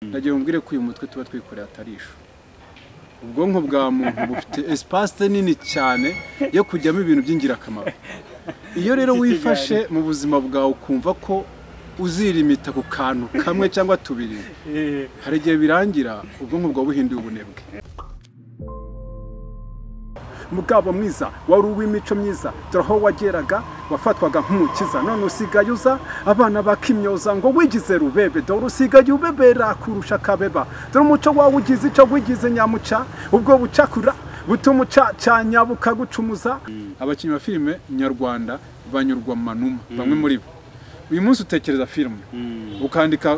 ndagira umbwire ko uyu mutwe tuba twikoreye atari ishu ubwonko bwa muntu bufite esipase nini cyane yo kujyamo ibintu by'ingirakamaro iyo rero wifashe mu buzima bwawe ukumva ko uzirimita ku kantu kamwe cyangwa tubiri hari igihe birangira ubwonko bwawe buhinduye ubunebwe mugabo mwiza wari uw'imico myiza dore aho wageraga wafatwaga nk'umukiza none usigaye uza abana bakimyoza ngo wigize rubebe dore usigaye ubebera kurusha akabeba dore umuco wawe ugize icyo wigize nyamuca ubwo bucakura butuma ucacanya bukagucumuza abakinnyi ba filime nyarwanda banyurwa mu manuma bamwe muri bo uyu munsi utekereza filime ukandika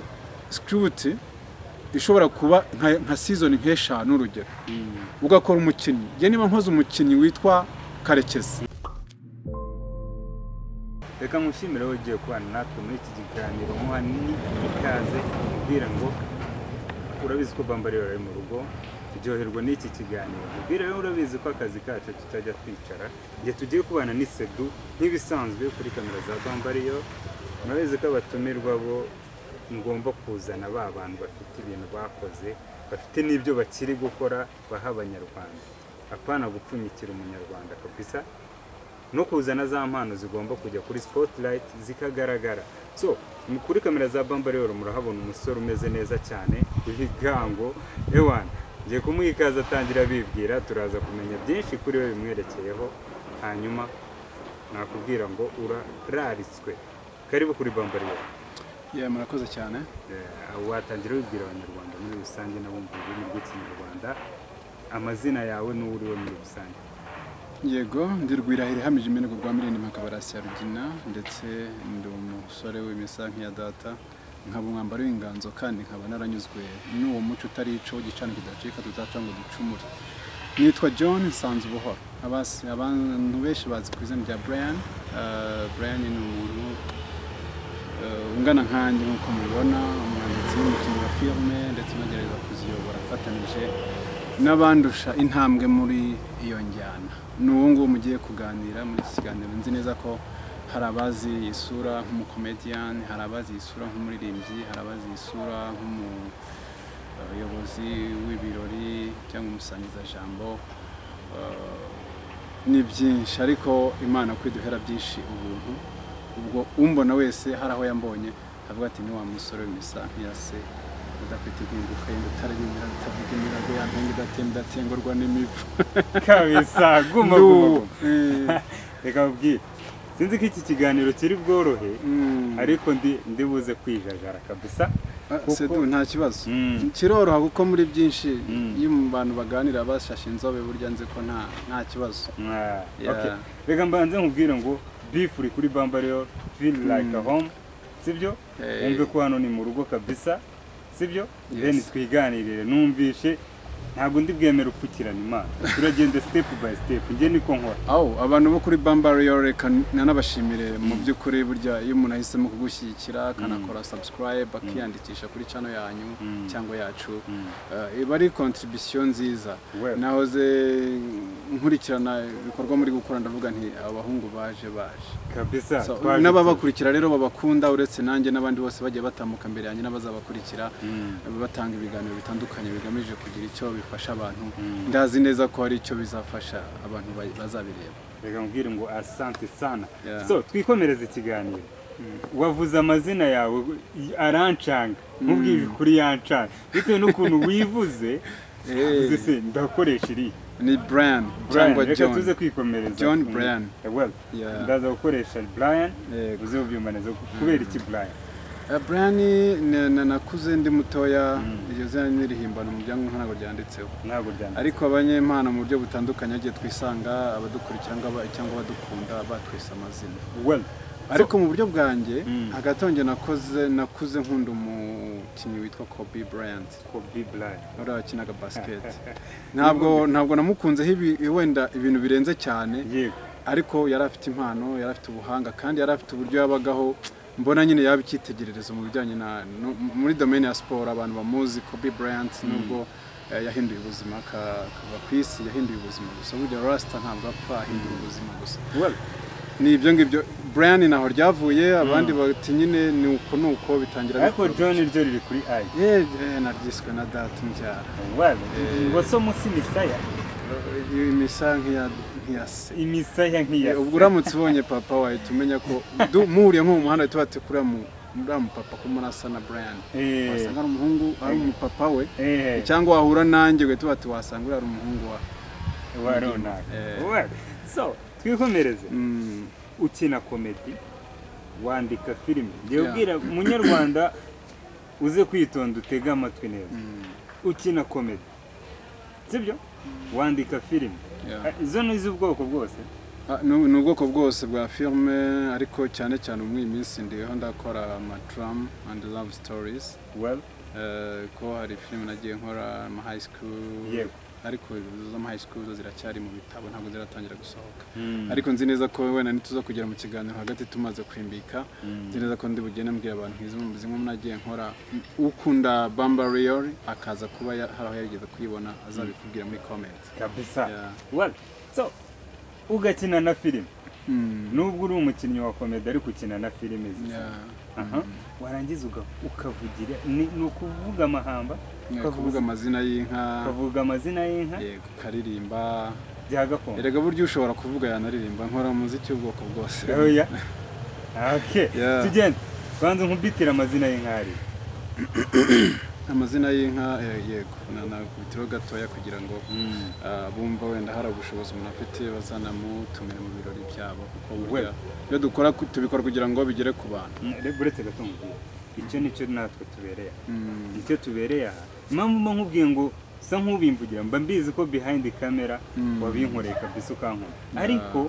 sikiruti ishobora kuba nka sizoni nk'eshanu urugero ugakora umukinnyi njye niba nkoze umukinnyi witwa karekezi reka nkushimire wowe ugiye kubana natwe muri iki kiganiro muha n'ikaze mubwira ngo urabizi ko bambariye bari mu rugo turyoherwa n'iki kiganiro mubwira rero urabizi ko akazi kacu tutajya twicara igihe tugiye kubana n'isedu nk'ibisanzwe kuri kamera za bambariyo murabizi ko abatumirwa bo ngomba kuzana ba bantu bafite ibintu bakoze bafite n'ibyo bakiri gukora baha abanyarwanda apana gupfunyikira umunyarwanda kabisa no kuzana za mpano zigomba kujya kuri spotlight zikagaragara so kuri kamera za bamba rero murahabona umusore umeze neza cyane w'ibigango ewana ngiye kumuha ikaze atangira bibwira turaza kumenya byinshi kuri we bimwerekeyeho hanyuma nakubwira ngo urararitswe karibu kuri bamba rero yewe murakoze cyane watangira wibwira abanyarwanda muri rusange n'abumva ururimi rw'ikinyarwanda amazina yawe n'uwo uriwe muri rusange yego ndi rwirahira ihamije imeneko rwa mirindi makabarasi ya rugina ndetse ndi umusore w'imisa nk'iya data nkaba umwambaro w'inganzo kandi nkaba naranyuzwe n'uwo muco utari ico gicana kidacika tutaca ngo ducumure nitwa john nsanze ubuhoro Abasi- abantu benshi bazi ku izina rya brian Eh, brian ni umuntu Eh, ungana nkanjye nk'uko mubibona umwanditsi w'umukinnyi wa filime ndetse unagerageza kuziyobora afatanyije n'abandusha intambwe muri iyo njyana ni uwo nguwo mugiye kuganira muri iki kiganiro nzi neza ko hari abazi iyi sura nk'umukomediyani hari abazi iyi sura nk'umuririmbyi hari abazi iyi sura nk'umuyobozi w'ibirori cyangwa umusangizajambo Eh, ni byinshi ariko imana ko iduhera byinshi ubuntu ubwo umbona wese hari aho yambonye avuga ati ni wa musore w'imisa nk'iya se udafite impinduka y'inda utararindira utavuga imirago yampinga idatemba idatengurwa n'imivu kabisa guma Ndu- guma guma. eh, reka mubwire sinzi ko iki kiganiro kiri bworohe mm. ariko ndi ndi buze kwijajara kabisa Ah, kuko- Sedu nta kibazo Mm. kiroroha kuko muri byinshi Mm. iyo mu bantu baganira bashashe inzobe burya nzi ko nta nta kibazo Ah, Yeah. okay. reka mbanze nkubwire ngo beef uri kuri bambariyo feel like a home sibyo Eh. wumve ko hano ni mu rugo kabisa sibyo Yes. then twiganirire numvishe ntabwo ndi bwemere upfukirana imana turagenda step by step njye niko nkora aho abantu bo kuri bambariyo reka nanabashimire mu by'ukuri burya iyo umuntu ahisemo kugushyigikira akanakora sabusikarayibe akiyandikisha kuri cano yanyu Mm. cyangwa yacu Mm. Eh, iba ari kontribisiyo nziza Well. nahoze nkurikirana ibikorwa muri gukora ndavuga nti abahungu baje baje kabisa So, twaje n'ababakurikira rero babakunda uretse nanjye n'abandi bose bagiye batambuka imbere yanjye n'abazabakurikira Mm. batanga ibiganiro bitandukanye bigamije kugira icyo bifasha abantu Mm. ndazi neza ko hari icyo bizafasha abantu ba- bazabireba reka mubwire ngo asante sana Yeah. so twikomereze ikiganiro wavuze amazina yawe i- arancanga mubwire kuri yancanga bitewe n'ukuntu wivuze Eh. uvuze se ndakoresha iriya ni brian Brian, cyangwa reka tuze john kwikomereza John ku- Brian. Eh, well, Yeah. ndaza gukoresha brian Yego. uze ubyumanize kubera iki brian Eh, brian ni- na- nakuze ndi mutoya iryo zina n'irihimbano mu byangombwa ntabwo ryanditseho ntabwo ryanditse ariko abanyempano mu buryo butandukanye agiye twisanga abadukurikira ngaba- cyangwa abadukunda batwise amazina well ariko mu buryo bwanjye Mm. hagati yanjye nakoze nakuze nkunda umukinnyi witwa kobe bryant kobe brian uriya wakinaga basiketi ntabwo ntabwo namukunzeho ibi- wenda ibintu birenze cyane yego ariko yari afite impano yari afite ubuhanga kandi yari afite uburyo yabagaho mbona nyine yaba icyitegererezo mu bijyanye na no- muri domaine ya siporo abantu bamuzi kobe bryant nubwo eh, yahinduye ubuzima aka- akava ku isi yahinduye ubuzima gusa burya rasita ntabwo apfa ahindura ubuzima gusa well ni ibyo ngibyo Brian naho ryavuye abandi bati nyine ni uko ni uko bitangira ariko John ryo riri kuri ayi Eh, eh, naryiswe na data umbyara wabi ngo so munsi imisaya iyo misa nk'iya nk'iya se imisaya nk'iya Eh, ubwo uramutse ubonye papa wahita umenya ko du- muhuriye nko mu muhanda wahita ubona ati kuriya mu- uriya mupapa ko muri asa na Brian Eh. wasanga ari umuhungu ari umupapa we eh cyangwa wahura nanjye ugahita ubona ati wasanga uriya ari umuhungu wa wa runaka Eh. wabi so twikomereze Mm, ukina komedi wandika filime njyewe Yeah. ubwira munyarwanda uze kwitonda utege amatwi neza ukina komedi sibyo wandika filime yeah. Ah, izo ni iz'ubwoko bwose Ah, ni ni ubwoko bwose bwa filime ariko cyane cyane muri iyi minsi ndiho ndakora amatram and love stories well Eh, ko hari filime nagiye nkora ama high school yego ariko izo high school zo ziracyari mu bitabo ntabwo ziratangira gusohoka ariko nzi neza ko wenda ntituza kugera mu kiganiro hagati tumaze kwimbika Mm. nzi neza ko ndi bugende mbwira abantu izi- zimwe mu nagiye nkora ukunda bamba riyori akaza kuba ya- hari aho yarigeze kuyibona azabikubwira muri komenti kabisa Yeah. well so ugakina na filime Mm. nubwo uri umukinnyi wa komedi ariko ukina na filime zisa Yeah. Aha. warangiza uga- ukavugira ni ni ukuvuga amahamba Ni ukavuza- kuvuga amazina y'inka ukavuga amazina y'inka yego ukaririmba bya gakondo erega buryo ushobora kuvuga yanaririmba nkora umuziki w'ubwoko bwose oya okay Yeah. tugende banza nkubitire amazina y'inkari amazina y'inka eh, yego na- nakubitiraho gatoya kugira ngo ah, bumva wenda hari ubushobozi umuntu afite bazanamutumira mu birori byabo kuko burya iyo dukora ku- tubikora kugira ngo bigere ku bantu reba uretse gato nkubwire icyo nicyo natwe tubereye aha Mm, nicyo tubereye aha impamvu mba nkubwiye ngo usa nk'ubimvugira mba mbizi ko behind camera Mm. wabinkoreye kabisa ukankunda ariko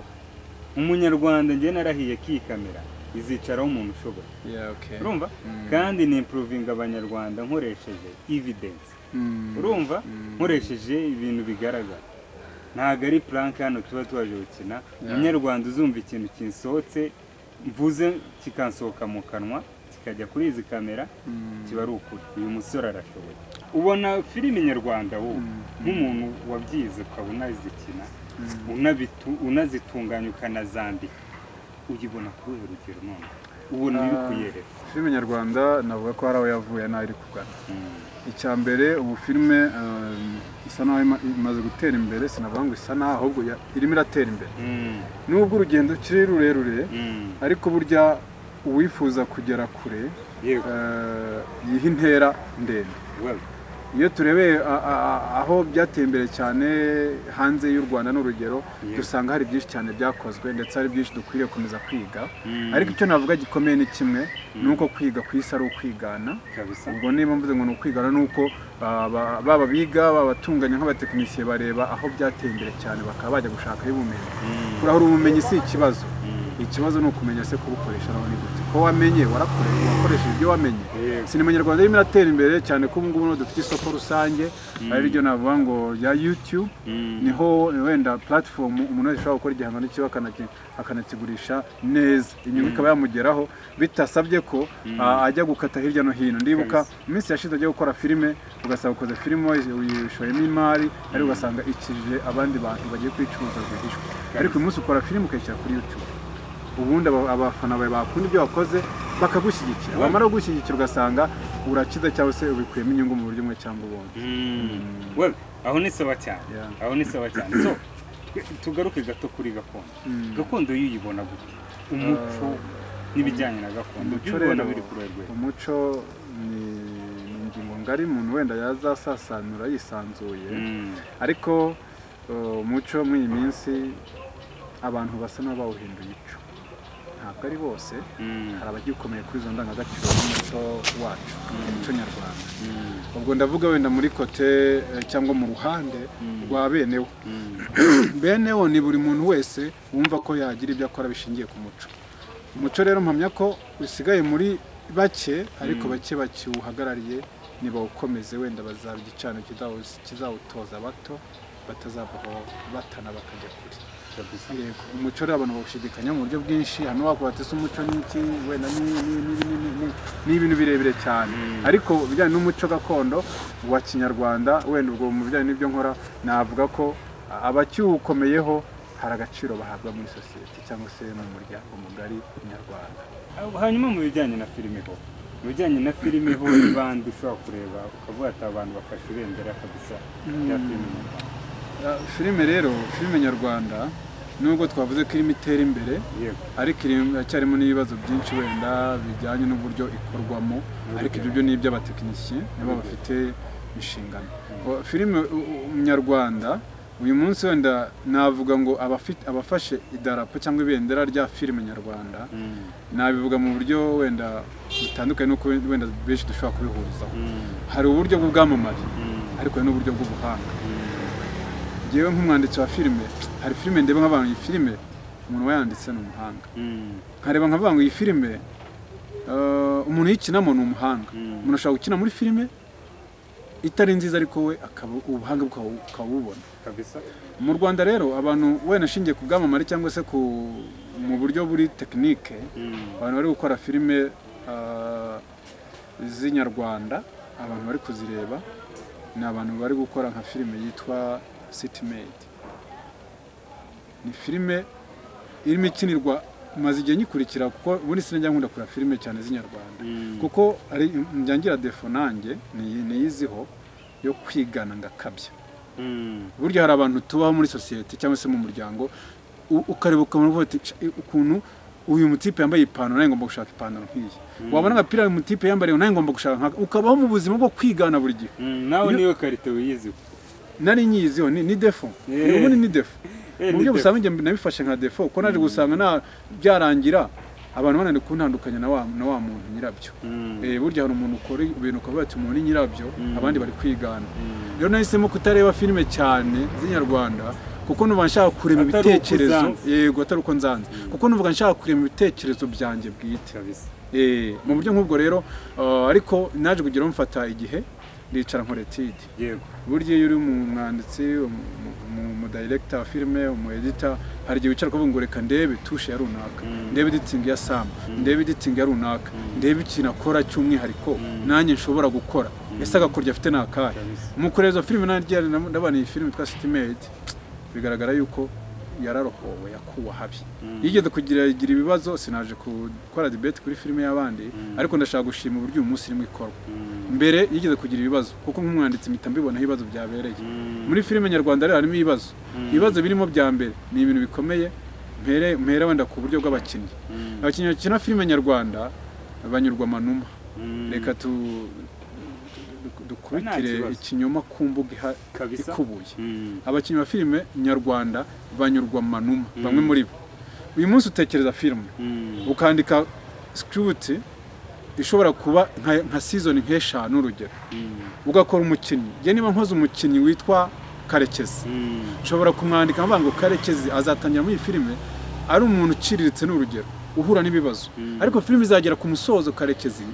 umunyarwanda njye narahiye ko iyi kamera izicaraho umuntu ushoboye yeah, okay. urumva Mm. kandi nimpuruvinga abanyarwanda nkoresheje evidence Mm, urumva mm. nkoresheje ibintu bigaragara ntabwo ari puranke hano tuba twaje gukina Yeah. umunyarwanda uzumva ikintu kinsohotse mvuze kikansohoka mu kanwa kikajya kuri izi kamera Mm. kiba ari ukuri uyu musore arashoboye ubona filime nyarwanda wowe nk'umuntu wabyize ukaba unazikina unabitu- unazitunganya ukanazandika uyibona ku ruhe rugero none ubona Ah. ibikuyerera filime nyarwanda navuga ko hari aho yavuye n'aho iri kugana icya mbere ubu filime eh, isa naho ima- imaze gutera imbere sinavuga ngo isa naho ahubwo ya- irimo iratera imbere Mm, nubwo urugendo kiri rurerure mm, ariko burya uwifuza kugera kure yego eh, yiha intera ndende well iyo turebeye a- a- a- aho byateye imbere cyane hanze y'u rwanda n'urugero Yeah. dusanga hari byinshi cyane byakozwe ndetse hari byinshi dukwiriye gukomeza kwiga Mm. ariko icyo navuga gikomeye ni kimwe ni uko kwiga ku isi ari ukwigana kabisa ubwo niba mvuze ngo ni ukwigana ni uko ah, ba- baba biga baba batunganya nk'abatekinisiye bareba aho byateye imbere cyane bakaba bajya gushakayo ubumenyi kurahura ubumenyi si ikibazo ikibazo ni ukumenya se kubukoresha naho ni gute ko wamenye warakore wakoresheje ibyo wamenye Yego. sinema nyarwanda irimo iratera imbere cyane ko ubu ngubu niho dufite isoko rusange ari ryo navuga ngo rya youtube niho wenda platform umuntu wese ashobora gukora igihangano cyiwe akanaki- akanakigurisha neza inyungu ikaba yamugeraho bitasabye ko ah, ajya gukata hirya no hino ndibuka Kabisa. mu minsi yashize ajya gukora filime ugasanga ukoze filime uyishoyemo imari ariko ugasanga ikije abandi bantu bagiye kuyicuruza rwihishwa ariko uyu munsi ukora filime ukayishyira kuri youtube ubundi aba- abafana bawe bakunda ibyo wakoze bakagushyigikira wamara kugushyigikira ugasanga urakiza cyangwa se ubikuyemo inyungu mu buryo bumwe cyangwa ubundi well aho ni sawa cyane Yeah. aho ni sawa cyane so tugaruke gato kuri gakondo gakondo yo uyibona gute umuco n'ibijyanye na gakondo umuco byo ubona rero biri ku rwego umuco ni ni ingingo ngari umuntu wenda yazasasanura yisanzuye ariko uh, umuco muri iyi minsi abantu basa n'abawuhinduye ico ntabwo ari bose hari abagikomeye kuri izo ndangagaciro z'umuco wacu umuco nyarwanda ubwo ndavuga wenda muri kote eh, cyangwa mu ruhande rwa benewo benewo ni buri muntu wese wumva ko yagira ibyo akora bishingiye ku muco umuco rero mpamya ko usigaye muri bake ariko bake bakiwuhagarariye nibawukomeze wenda bazaba igicano kizawu- kizawutoza abato batazavaho batana bakajya kure Yego, umuco rero abantu bawushidikanya mu buryo bwinshi hano wakuba ati se umuco ni iki wenda ni- ni- ni- ni- ni- ni- ni- ni ibintu birebire cyane ariko ibijyanye n'umuco gakondo wa kinyarwanda wenda ubwo mu bijyanye n'ibyo nkora navuga ko abakiwukomeyeho hari agaciro bahabwa muri sosiyete cyangwa se mu muryango mugari nyarwanda Abo- hanyuma mu bijyanye na filime ho mu bijyanye na filime ho bandi ushobora kureba ukavuga ati "Aba bantu bafashe ibendera kabisa rya filime nyarwanda." Ah, filime rero filime nyarwanda nubwo twavuze ko irimo itera imbere yego ariko iri- iracyarimo n'ibibazo byinshi wenda bijyanye n'uburyo ikorwamo ariko ibyo byo ni iby'abatekinisiye nabo bafite inshingano O, filime u- u- nyarwanda uyu munsi wenda navuga ngo abafite- abafashe idarapo cyangwa ibendera rya filime nyarwanda Mm. nabivuga mu buryo wenda butandukanye n'uko wenda benshi dushobora kubihurizaho Mm. hari uburyo bw'ubwamamare Mm. ariko hari n'uburyo bw'ubuhanga Mm. ngewe nk'umwanditsi wa filime hari filime ndeba nk'abantu iyi filime umuntu wayanditse ni umuhanga Mm. nkareba nkavuga ngo iyi filime eh, umuntu uyikinamo ni umuhanga Mm. umuntu ashobora gukina muri filime itari nziza ariko we akaba ubuhanga bwe ukabu- ukabubona kabisa mu rwanda rero abantu wenda ashingiye ku bwamamare cyangwa se ku mu buryo buri tekinike Mm. abantu bari gukora filime eh, z'inyarwanda abantu bari kuzireba ni abantu bari gukora nka filime yitwa city made ni filime irimo ikinirwa maze igihe nyikurikira kuko ubundi sinajya nkunda kureba filime cyane z'inyarwanda Mm. kuko ari njyangira defo nanjye niyi- niyiziho yo kwigana ngakabya Mm. burya hari abantu tubaho muri sosiyete cyangwa se mu muryango u- ukareba ukabona uvuga uti "Ca- ukuntu uyu mutipe yambaye ipantaro nanjye ngomba gushaka ipantaro nk'iyi wabona agapira uyu mutipe yambariye nanjye ngomba gushaka nkaka ukabaho mu buzima bwo kwigana buri gihe Mm. nawe Iyo- niyo karite wiyiziho nari nyiziho ni, ni defo Yeah. ubundi ni defo mu Eh, ni buryo defo. busanga njye nabifashe nka defo kuko naje gusanga nta- byarangira abantu bananiwe kuntandukanya na wa na wa muntu nyirabyo Mm. Eh, burya hari umuntu ukora ibintu ukavuga ati umuntu ni nyirabyo Mm. abandi bari kwigana Mm. rero nahisemo kutareba filime cyane z'inyarwanda kuko numva nshaka kureba Atari uko ibitekerezo uzanze. yego atari uko nzanze kuko numva nshaka kureba ibitekerezo byanjye bwite kabisa Eh, mu buryo nk'ubwo rero eh, ariko naje kugira ngo mfata igihe ndicara nkora etide yego burya iyo uri umwanditsi umu- umu- umudirekita wa filime umuedita hari igihe wicara ukavuga ngo reka ndebe tushe ya runaka Mm. ndebe editingi ya samu Mm. ndebe editingi ya runaka Mm. ndebe ikintu akora cy'umwihariko Mm. nanjye nshobora gukora ese agakoryo afite ni akahe kabisa mu kureba izo filime naryo ndabona iyi filime yitwa sitimedi bigaragara yuko yararohowe yakuwe ahabi Mm. yigeze kugira igira ibibazo sinaje gukora debate kuri filime y'abandi Mm. ariko ndashaka gushima uburyo uyu munsi irimo ikorwa Mm. mbere yigeze kugira ibibazo kuko nk'umwanditsi mpita mbibonaho ibibazo byabereye Mm. muri filime nyarwanda rero harimo ibibazo Mm. ibibazo birimo bya mbere ni ibintu bikomeye mpere mpere wenda ku buryo bw'abakinnyi Mm. abakinnyi bakina filime nyarwanda banyurwa amanuma Mm. reka tu- du- dukubitire kibazo. ikinyoma ku mbuga iha- Kabisa. ikubuye Mm. abakinnyi ba filime nyarwanda banyurwa mu manuma Mm. bamwe muri bo uyu munsi utekereza filime Mm. ukandika script ishobora kuba nka, nka season nk'eshanu urugero Mm. ugakora umukinnyi njye niba nkoze umukinnyi witwa karekezi Mm. nshobora kumwandika mvuga ngo karekezi azatangira muri iyi filime ari umuntu uciriritse ni urugero uhura n'ibibazo Mm. ariko filime izagera ku musozo karekezi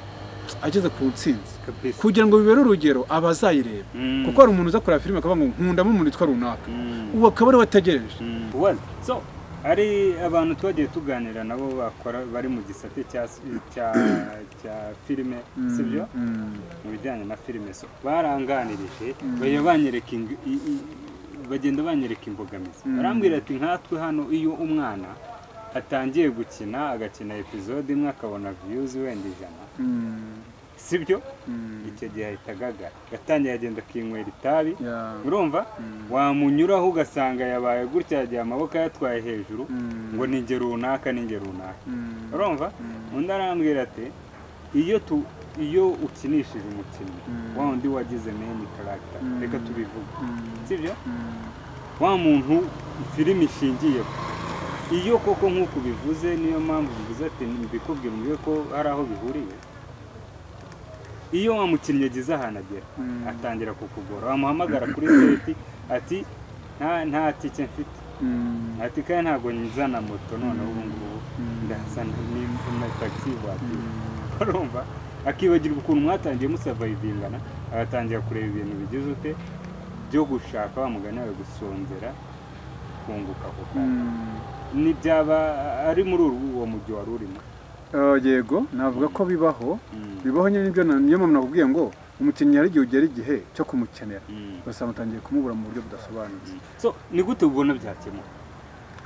ageze ku ntsinzi kabisa kugira ngo bibere urugero abazayireba Mm. kuko hari umuntu uza kureba filime akavuga ngo nkundamo umuntu witwa runaka Mm. ubu akaba ariwe ategereje Mm. Well, so hari abantu twagiye tuganira nabo bakora bari mu gisate cya cya cya filime sibyo Mm. mu bijyanye na filime so baranganirije bajya banyereka ing- i- i- bagenda banyereka imbogamizi barambwira ati nkatwe hano iyo umwana atangiye gukina agakina episode imwe akabona views wenda ijana Mm. sibyo Mm. icyo gihe ahita agagara yatangiye agenda akinywera itabi Yeah. urumva wamunyuraho ugasanga yabaye gutya yagiye amaboko yatwaye hejuru Mm. ngo ni ingero runaka ni ingero runaka Mm. urumva undi arambwira ati iyo tu iyo ukinishije umukinnyi Mm. wa wundi wagize meni karagita Mm. reka tubivuge Mm. sibyo Mm. wa muntu filime ishingiyeho iyo koko nk'uko ubivuze niyo mpamvu bivuze ati mbikubwira umubwire ko hari aho bihuriye iyo wa mukinnyi ageze ahantu agera Mm. atangira kukugora wamuhamagara kuri seti ati nta nta tike mfite Mm. ati kandi ntabwo nzana moto noneho ubu ngubu Mm. ndazana ni- na tagisi vuwatire urumva akibagirwa ukuntu mwatangiye musavayivingana agatangira kureba ibintu bigize ute byo gushaka wa mugani wawe gusonzera kunguka ako kanya Mm. ntibyaba ari muri uru- uwo mujyi wari urimo Eh, yego navuga ko bibaho Mm. bibaho nyine nibyo na- niyo mpamvu nakubwiye ngo umukinnyi hari igihe ugera igihe cyo kumukenera Mm. ugasanga utangiye kumubura mu buryo budasobanutse so ni gute ubona byakemuka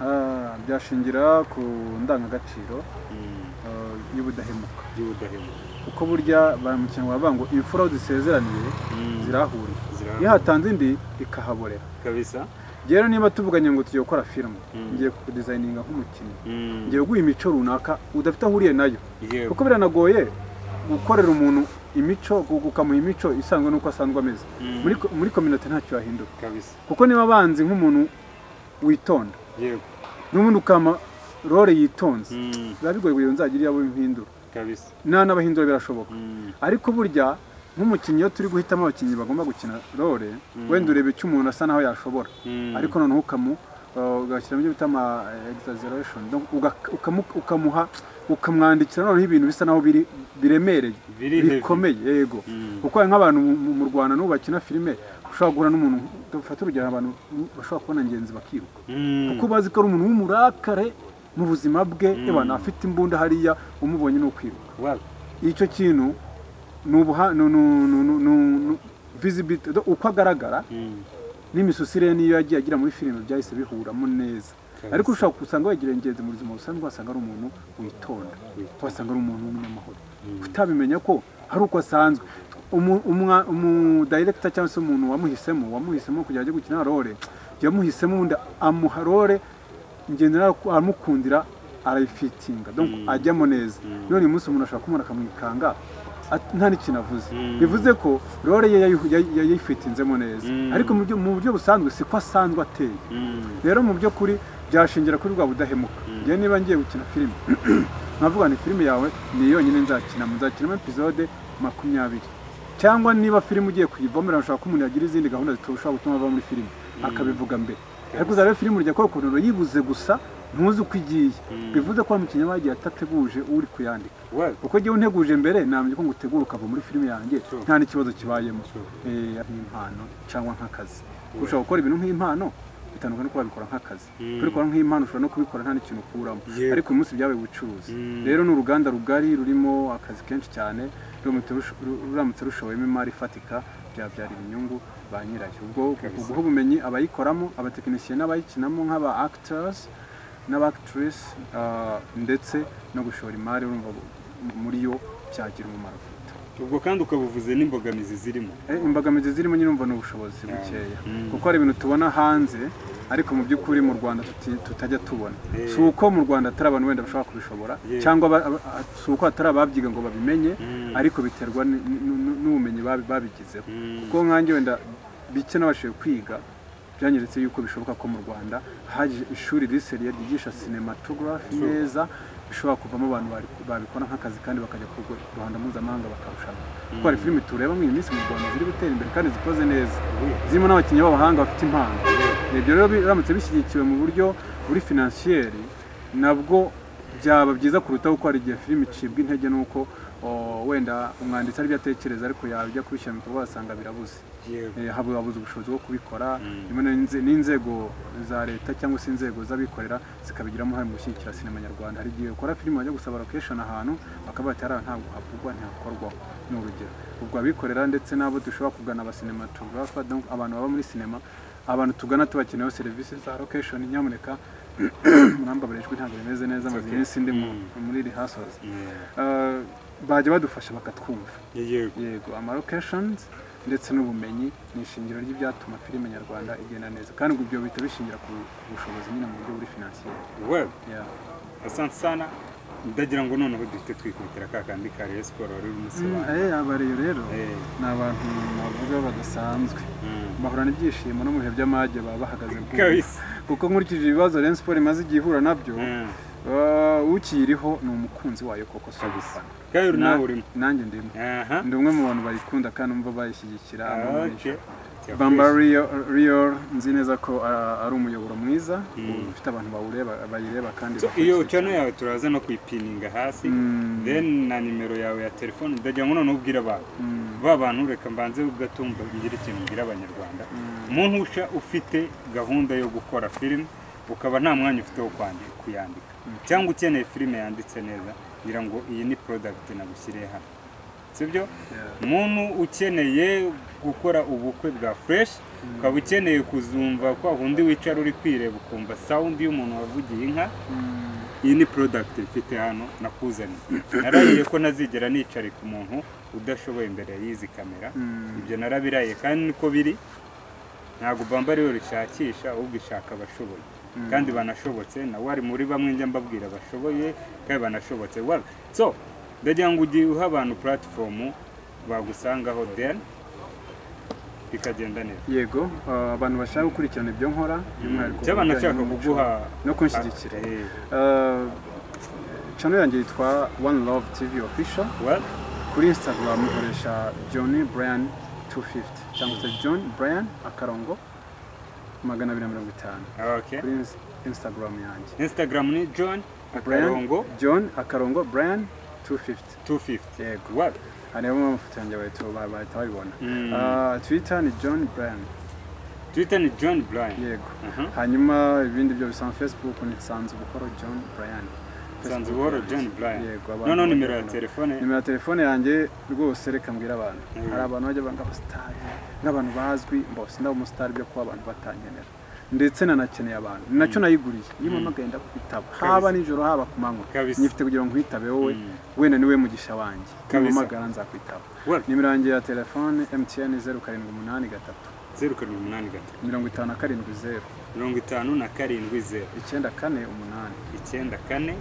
Ah, byashingira ku ndangagaciro Mm, ah, y'ubudahemuka y'ubudahemuka kuko burya baramukina baravuga ngo imfura aho zisezeraniye Mm, zirahurira iyo zirahura. hatanze indi ikahaborera kabisa rero niba tuvuganye ngo tugiye gukora filime Mm. ngiye kukudizayininga nk'umukinnyi Mm, ngiye guha imico runaka udafite aho uhuriye nayo yego kuko biranagoye gukorera umuntu imico gu- ukamuha imico isanzwe n'uko asanzwe ameze Mm, muri ko- muri kominote ntacyo yahinduka kabisa kuko niba abanzi nk'umuntu witonda yego n'ubundi ukama role yitonze Mm, biba bigoye kugira ngo nzagire abo mpindura kabisa nta n'abahindura birashoboka Mm, ariko burya nk'umukinnyi iyo turi guhitamo abakinnyi bagomba gukina role Mm. wenda ureba icyo umuntu asa naho yashobora mm, ariko noneho ukamu uh, ugashyiramo ibyo bita ama eh, exaggeration Donc, uga- ukamu- ukamuha ukamwandikira noneho ibintu bisa naho biri biremereye biri heavy. bikomeye yego Mm, kuko nk'abantu mu- mu- mu Rwanda n'ubu bakina filime ushobora guhura n'umuntu dufate urugero abantu bashobora kubona ngenzi bakiruka mm, kuko bazi ko ari umuntu w'umurakare mu buzima bwe Mm. abantu afite imbunda hariya umubonye ni ukwiruka wow. icyo kintu ni ubuha ni- ni- ni- ni- ni- ni- visibility do- uko agaragara Mm, n'imisusire ye niyo yagiye agira muri filime byahise bihuramo neza kabisa. ariko ushobora gusanga wagira ingenzi mu buzima busanzwe wasanga ari umuntu witonda wasanga ari umuntu w'umunyamahoro Mm. utabimenya ko hari uko asanzwe Umu- umwa- umudirector cyangwa se umuntu wamuhisemo wamuhisemo kugira ajye gukina role yamuhisemo ubundi amuha role ngenera aramukundira arayifitinga donc Mm. ajyamo neza Mm. none uyu munsi umuntu ashobora kumubona akamwikanga at- nta n'ikintu avuze Mm. bivuze ko role ye yayi- yayi- yayifitinzemo neza Mm. ariko mu buryo- mu buryo busanzwe siko asanzwe ateye Mm, rero mu by'ukuri byashingira kuri bwa budahemuka Mm. njyewe niba ngiye gukina filime nkavuga ni filime yawe ni yonyine nzakinamo nzakinamo epizode makumyabiri cyangwa niba filime ugiye kuyivomera ushobora ko umuntu yagira izindi gahunda zishobora gutuma ava muri filime akabivuga mbere ariko uzareba filime urya kora ukuntu yibuze gusa ntuzi uko igiye Mm. bivuze ko wa mukinnyi aba yagiye atateguje uri kuyandika wow. kuko igihe unteguje mbere namenye ko ngo utegura ukava muri filime yanjye Sure. nta n'ikibazo kibayemo Sure. Eh, nk'impano cyangwa nk'akazi ushobora gukora ibintu nk'impano bitandukanye no kuba wabikora nk'akazi Mm. kubikora nk'impano ushobora no kubikora nta n'ikintu ukuramo Yego. ariko uyu munsi byabaye ubucuruzi Mm. rero ni uruganda rugari rurimo akazi kenshi cyane ruramutse rush- ru- ruramutse rushowemo imari ifatika byabyara inyungu ba nyirayo ubwo Kabisa. guha ubumenyi abayikoramo abatekinisiye n'abayikinamo nk'aba actors n'abactrice ah, ndetse no gushora imari urumva muri yo byagira umumaro ubwo kandi ukabuvuze n'imbogamizi zirimo Eh, imbogamizi zirimo nyine urumva ni ubushobozi bukeya Mm. kuko hari ibintu tubona hanze ariko mu by'ukuri mu rwanda tuti- tutajya tubona Eh. si uko mu rwanda atari abantu wenda bashobora kubishobora Yeah. cyangwa aba- aba- a- si uko atari ababyiga ngo babimenye Mm. ariko biterwa n- n- n- n'ubumenyi babi- babigizeho Mm. kuko nkanjye wenda bike n'abashije kwiga byanyeretse yuko bishoboka ko mu rwanda haje ishuri riseriye ryigisha cinematography Sure. neza bishobora kuvamo abantu bari- babikora nk'akazi kandi bakajya ku rwe- ruhando mpuzamahanga bakarushanwa kuko hari Mm. filime tureba muri iyi minsi mu rwanda ziri gutera imbere kandi zikoze neza Oui. zirimo n'abakinnyi b'abahanga bafite impano ibyo rero biramutse bishyigikiwe mu buryo buri finansiyeri nabwo byaba byiza kuruta kuko hari igihe filime icibwa intege n'uko o, wenda umwanditsi aribyo atekereza ariko yajya kubishyira mu bikorwa wasanga birabuze yego Eh, haba habuze ubushobozi bwo kubikora Mm. rimwe na inze- n'inzego za leta cyangwa se inzego z'abikorera zikabigiramo uruhare mu gushyigikira sinema nyarwanda hari igihe ukora filime wajya gusaba location ahantu bakaba bati hariya ntabwo havugwa ntihakorwaho ni urugero ubwo abikorera ndetse n'abo dushobora kugana abasinematographa abantu baba muri sinema abantu tugana tubakeneyeho serivisi za location nyamuneka murambabarira ijwi ntabwo rimeze neza amaze okay. iminsi ndi mu- Mm. muri rehearsals Yeah. Eh, bajya badufasha bakatwumva yego yego amalokeshonizi ndetse n'ubumenyi ni ishingiro ry'ibyatuma filime nyarwanda igenda neza kandi ubwo ibyo bihita bishingira ku ku bushobozi nyine mu buryo buri finansiyeri Well, Yeah. asante sana ndagira ngo noneho duhite twikubitira ka kandi ka Rayon Sports wari urimo Mm, usobanura eh, abareyo rero Eh, ni abantu navuga badasanzwe mm. bahorana ibyishimo no mu bihe by'amage baba bahagaze bwubu kabisa kuko nkurikije ibibazo Rayon Sports imaze igihe ihura nabyo Mm. ah, ukiyiriho ni umukunzi wayo koko si kabisa ugufana kandi uri nawe Na- urimo nanjye ndimo aha ndi umwe mu bantu bayikunda kandi numva bayishyigikira abamurisha okay bamba Rio- Rio nzi neza ko ah, ari umuyoboro mwiza Mm. ufite abantu bawureba bayireba kandi So, bakurikiye iyo cyane. channel yawe turaza no kuyipininga hasi Mm. then na nimero yawe ya telefone ndagira ngo noneho ubwira abantu Mm. ba bantu reka mbanze ugatumva ngira ikintu mbwira abanyarwanda umuntu usha ufite gahunda yo gukora filime ukaba nta mwanya ufite wo kwandi- kuyandika cyangwa ukeneye filime yanditse neza ngira ngo iyi ni product nagushyiriye hano sibyo umuntu ukeneye gukora ubukwe bwa fureshi ukaba ukeneye kuzumva kwa wundi wicara uri kwireba ukumva sawundi y'umuntu wavugiye inka iyi ni porodagiti mfite hano nakuzaniye narahiye ko ntazigera nicarika umuntu udashoboye imbere y'izi kamera ibyo narabiraye kandi niko biri ntabwo bamba rero rishakisha ahubwo ishaka abashoboye kandi banashobotse nawe ari muri bamwe njya mbabwira bashoboye kandi banashobotse waba so ndagira ngo ugiye uha abantu puratifomu bagusangaho deni bikagenda neza yego ah, abantu bashaka gukurikirana ibyo nkora by'umwihariko cyaba nashaka ibijyanye kuguha n'umuco no kunshyigikira Eh, Ah, channel yanjye yitwa one love tv official well, kuri instagram nkoresha john brian 250 cyangwa se john brian akarongo magana abiri na mirongo itanu okay. kuri ins- instagram yanjye instagram ni john Brian- akarongo john akarongo brian 250 250 yego well, harimo amafoto yanjye bahita bahita babibona Mm. Ah, twitter ni john brian twitter ni john brian yego Mhm. hanyuma ibindi byo bisanga facebook ni nsanze buhoro john brian Sanze Facebook buhoro yanjye. John Brian. yego abantu noneho bajya nimero ya kubona. telefone nimero ya telefone yanjye rwose reka mbwira abantu Mhm. hari abantu bajya banga abasitari nk'abantu bazwi mbose ndaba umusitari byo kuba abantu batankenera ndetse nanakeneye abantu ni nacyo nayiguriye iyo mpamagaye ndakwitaba haba nijoro haba ku manywa Kabisa. nyifite kugira ngo nkwitabe wowe Mm. wenda niwe mugisha wanjye Kabisa. nimpamagara nzakwitaba Well, nimero yanjye ya telefone mtn zeru karindwi umunani gatatu zeru karindwi umunani gatatu mirongo itanu na karindwi zeru mirongo itanu na karindwi zeru icyenda kane umunani icyenda kane umunani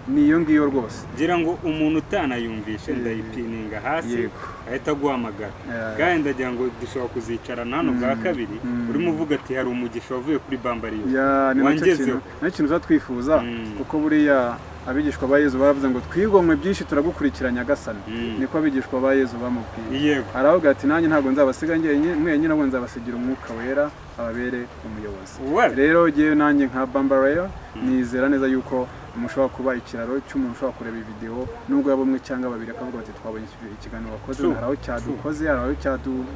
ni iyo ngiyo rwose ngira ngo umuntu utanayumvishe Yego. ndayipininga hasi Yego. ahita aguhamagara Eh. kandi ndagira ngo dushobora kuzicarana hano bwa kabiri mm. urimo uvuga ati hari umugisha wavuye kuri bambariyo ya ni nacyo wangezeho kintu nacyo kintu uzatwifuza Mm. kuko buriya abigishwa ba yezu baravuze ngo twigomwe byinshi turagukurikira nyagasani Mm. niko abigishwa ba yezu bamubwiye yego aravuga ati nanjye ntabwo nzabasiga njyenyine mwenyine ahubwo nzabasigira umwuka wera ababere umuyobozi Well, rero ngewe nanjye nka bambareyo nizera neza yuko mushobora kuba ikiraro cy'umuntu ushobora kureba videwo nubwo yaba umwe cyangwa babiri akavuga ati twabonye iki- ikiganiro wakoze True, hari aho cyadukoze hari aho cyadu-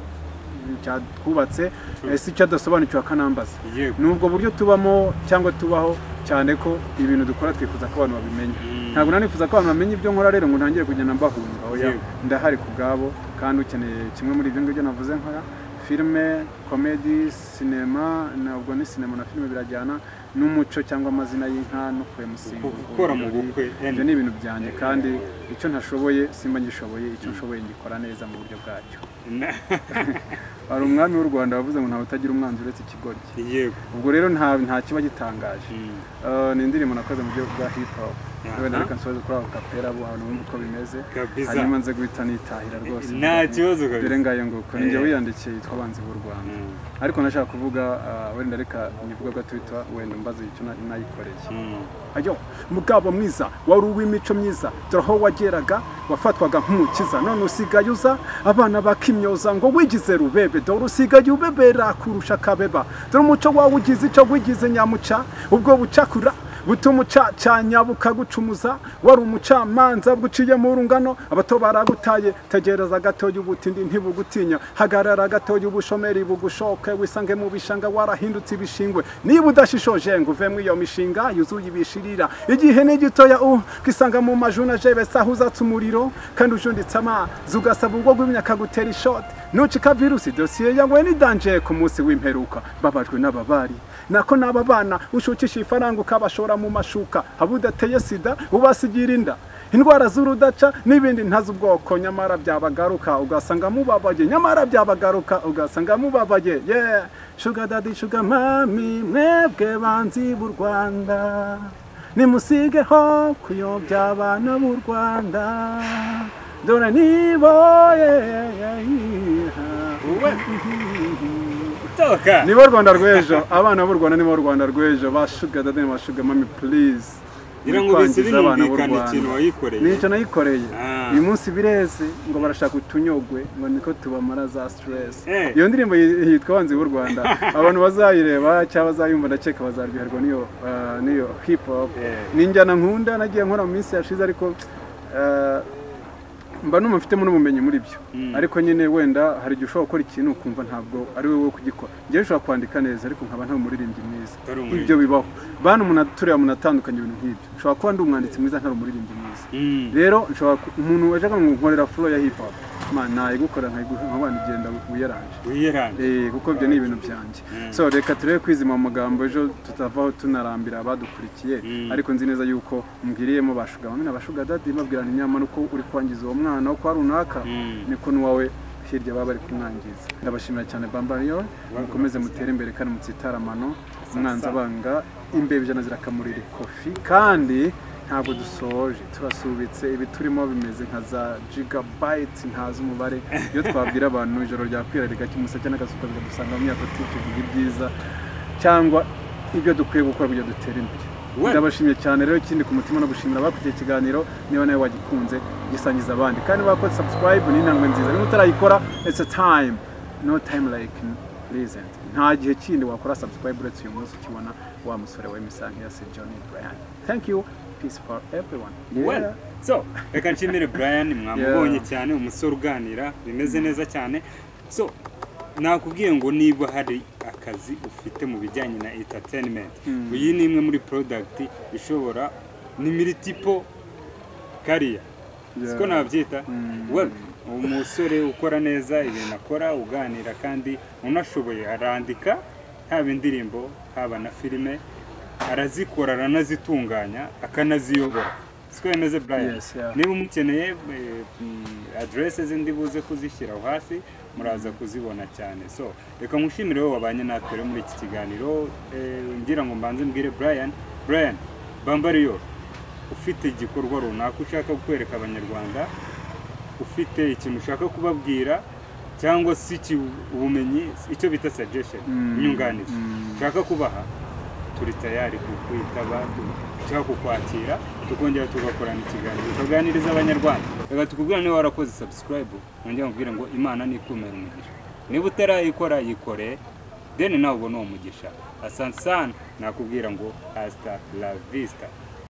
cyatwubatse True. eh, si cyadasobanukiwe akanambaza yego ni ubwo buryo tubamo cyangwa tubaho cyane ko ibintu dukora twifuza ko abantu babimenya Mm. ntabwo nanifuza ko abantu bamenya ibyo nkora rero ngo ntangire kugenda mbahunga oya Yego. ndahari ku bwabo kandi ukeneye kimwe muri ibyo ngibyo navuze nkora filime komedi sinema ntabwo ni sinema na filime birajyana n'umuco cyangwa amazina y'inka no kwemusinga gukora mu bukwe ibyo yani, ni ibintu byanjye kandi icyo ntashoboye simba ngishoboye icyo nshoboye ngikora neza mu buryo bwacyo na- hari umwami w'u rwanda wavuze ngo ntawe utagira umwanzi uretse ikigoryi yego ubwo rero nta nta kiba gitangaje Mm. Eh, ni indirimbo nakoze mu buryo bwa hip hop Aha. wenda reka nsoze kuri ako kapera bo abantu bumva uko bimeze Kabisa. hanyuma nze guhita nitahira rwose Nta kibazo kabisa. dore ngayo nguko Eh. ninjye wiyandikiye yitwa abanzi b'u rwanda Mm. ariko nashaka kuvuga eh, wenda reka nyivuga gato yitwa wenda mbaze icyo na- nayikoreye Mm. ayo mugabo mwiza wari uw'imico myiza dore aho wageraga wafatwaga nk'umukiza none usigaye uza abana bakimyoza ngo wigize rubebe dore usigaye ubebera kurusha kabeba dore umuco wawe ugize icyo wigize nyamuca ubwo bucakura butuma ucacanya bukagucumuza wari umucamanza bwuciye mu rungano abato baragutaye tegereza gatoya ubutindi ntibugutinya hagarara gatoya ubushomeri bugushoke wisange mu bishanga warahindutse ibishingwe niba udashishoje ngo uvemo iyo mishinga yuzuye ibishirira igihe ni gitoya u kisanga mu majuna jebesa aho uzatse umuriro kandi ujunditse amazi ugasaba ubwo gwimya akagutera ishoti nucika virusi dosiye yawe ni danje ku munsi w'imperuka babajwe n'ababari nako n'aba bana ushukisha ifaranga ukabashora mu mashuka haba udateye sida ubasigira inda indwara z'urudaca n'ibindi ntazi ubwoko nyamara byabagaruka ugasanga mubabaye nyamara byabagaruka ugasanga mubabaye yeah. shuga dadi shuga mami mwebwe banzi b'u rwanda nimusigeho kuyobya abana b'u rwanda dore nibo yeah, yeah, yeah. Well, toka nibo rwanda rw'ejo abana b'u rwanda nibo rwanda rw'ejo ba shuga dadi na ba shuga mami please ngira ngo bise binumvikana ikintu wayikoreye nicyo nayikoreye Ah. uyu munsi bireze ngo barashaka utunyogwe ngo niko tubamara za stress Eh. iyo ndirimbo yi- yitwa banzi b'u rwanda abantu bazayireba cyangwa bazayumva ndakeka bazaryoherwa n'iyo ah, n'iyo hip hop Eh. ni injyana nkunda nagiye nkora mu minsi yashize ariko ah, mba numva mfitemo n'ubumenyi muri byo Mm. ariko nyine wenda hari igihe ushobora gukora ikintu ukumva ntabwo ari wowe wo kugikora njyewe ushobora kwandika neza ariko nkaba nta umuririmbyi mwiza Utari umuririmbyi. ibyo bibaho bana umuntu turiya muntu atandukanye ibintu nk'ibyo ushobora kuba ndi umwanditsi mwiza ntari umuririmbyi mwiza rero nshobora ku- umuntu waje akankorera furo ya hip hop man nayigukora nkabana igenda wiyaranje wiyeranje Eh, kuko ibyo ni ibintu byanjye Mm. so reka turebe kwizima mu magambo ejo tutavaho tunarambira abadukurikiye Mm. ariko nzi neza yuko mbwiriyemo bashuga mami na bashuga dadi mbabwirana inyama nuko uri kwangiza uwo mwana wo kwa runaka Mm. niko n'uwawe hirya baba bari kumwangiza ndabashimira cyane bambariyo mukomeze mutere imbere kandi mutsitara amano umwanzi abanga imbeho ijana zirakamurira kofi kandi ntabwo dusoje turasubitse ibi turimo bimeze nka za jigabayiti ntazi umubare iyo twabwira abantu ijoro ryakwira rigacya umuseke n'akasuka bikadusanga mu myaka tukivuga ibyiza cyangwa ibyo dukwiye gukora kugira ngo dutere imbere We. ndabashimiye cyane rero ikindi ku mutima no gushimira abakurikiye ikiganiro niba nawe wagikunze gisangiza abandi kandi bakoze subscribe ni intambwe nziza niba utarayikora it's a time no time like present nta gihe kindi wakora subscribe uretse uyu munsi ukibona wa musore wa imisange ya sir john brian thank you peace for everyone Well, so reka nshimire Brian mwamubonye Yeah. cyane umusore uganira bimeze neza cyane so nakubwiye ngo niba hari akazi ufite mu bijyanye na entertainment Mm. iyi ni imwe muri product ishobora ni miritipo kariya Yeah. siko nabyita Mm. well umusore ukora neza ibintu akora uganira kandi unashoboye arandika haba indirimbo haba na filime arazikora aranazitunganya akanaziyobora siko bimeze Brian Yes, yeah. niba umukeneye eh, mm, aderese ze ndi buze kuzishyira aho hasi muraza kuzibona cyane so reka nkushimire wowe wabanye natwe rero muri iki kiganiro eh, ngira ngo mbanze mbwire Brian Brian Bambariyo ufite igikorwa runaka ushaka kwereka abanyarwanda ufite ikintu ushaka kubabwira cyangwa se iki ubumenyi icyo bita suggestion Mm. inyunganizi Mm. ushaka kubaha turi tayari kukwitaba cyangwa kukwakira tukongera tugakorana ikiganiro tukaganiriza abanyarwanda reka tukubwira niba warakoze subscribe wongera nkubwire ngo imana nikumere umugisha niba utarayikora yikore deni nawe ubona uwo mugisha asante sana nakubwira ngo hasta la vista